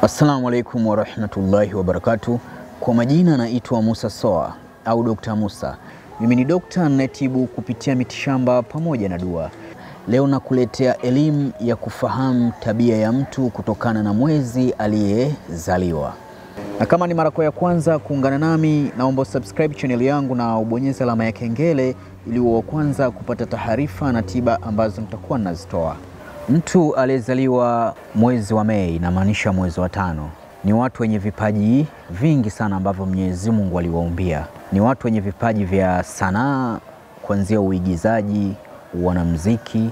Assalamu alaikum warahmatullahi wabarakatuh. Kwa majina naitwa Musa Soa au Dr. Musa. Mimi ni dokta ninayetibu kupitia mitishamba pamoja na dua. Leo nakuletea elimu ya kufahamu tabia ya mtu kutokana na mwezi aliyezaliwa. Na kama ni mara yako ya kwanza kuungana nami, naomba subscribe channel yangu na ubonyeze alama ya kengele ili uwe wa kwanza kupata taarifa na tiba ambazo nitakuwa ninazitoa. Mtu aliyezaliwa mwezi wa Mei, inamaanisha mwezi wa tano, ni watu wenye vipaji vingi sana ambavyo Mwenyezi Mungu aliwaumbia. Ni watu wenye vipaji vya sanaa, kuanzia uigizaji, wanamuziki,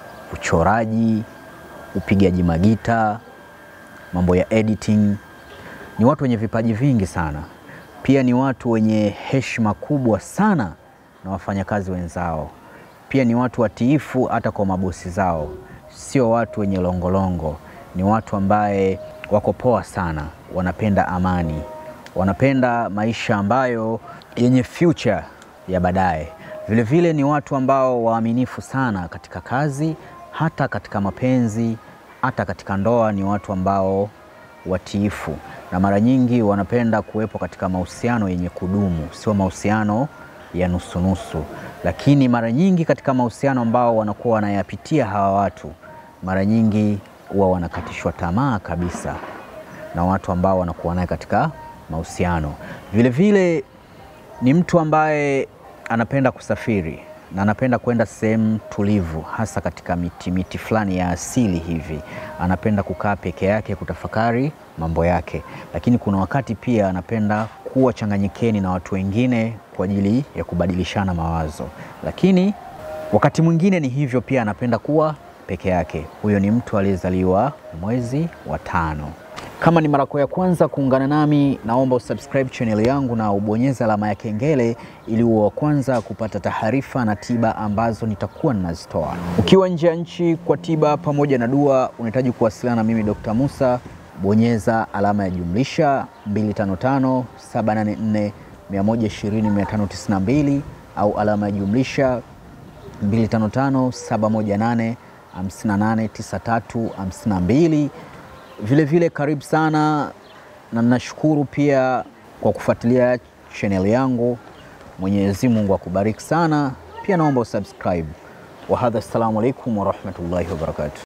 uchoraji, upigaji magita, mambo ya editing. Ni watu wenye vipaji vingi sana. Pia ni watu wenye heshima kubwa sana na wafanyakazi wenzao. Pia ni watu watiifu hata kwa mabosi zao sio watu wenye longolongo, ni watu ambaye wako poa sana, wanapenda amani, wanapenda maisha ambayo yenye future ya baadaye. Vilevile ni watu ambao waaminifu sana katika kazi, hata katika mapenzi, hata katika ndoa. Ni watu ambao watiifu na mara nyingi wanapenda kuwepo katika mahusiano yenye kudumu, sio mahusiano ya nusunusu. Lakini mara nyingi katika mahusiano ambao wanakuwa wanayapitia hawa watu mara nyingi huwa wanakatishwa tamaa kabisa na watu ambao wanakuwa naye katika mahusiano. Vilevile ni mtu ambaye anapenda kusafiri na anapenda kwenda sehemu tulivu, hasa katika miti miti fulani ya asili hivi. Anapenda kukaa peke yake kutafakari mambo yake, lakini kuna wakati pia anapenda kuwa changanyikeni na watu wengine kwa ajili ya kubadilishana mawazo, lakini wakati mwingine ni hivyo pia anapenda kuwa peke yake. Huyo ni mtu aliyezaliwa mwezi wa tano. Kama ni mara ya kwanza kuungana nami, naomba usubscribe channel yangu na ubonyeze alama ya kengele ili uwe wa kwanza kupata taarifa na tiba ambazo nitakuwa ninazitoa. Ukiwa nje ya nchi kwa tiba pamoja na dua, unahitaji kuwasiliana na mimi Dr. Musa, bonyeza alama ya jumlisha 255 784 120 592 au alama ya jumlisha 255 718 589352. Vile vile karibu sana na nashukuru pia kwa kufuatilia channel yangu. Mwenyezi Mungu akubariki sana. Pia naomba usubscribe. Wahadha, assalamu alaikum warahmatullahi wabarakatuh.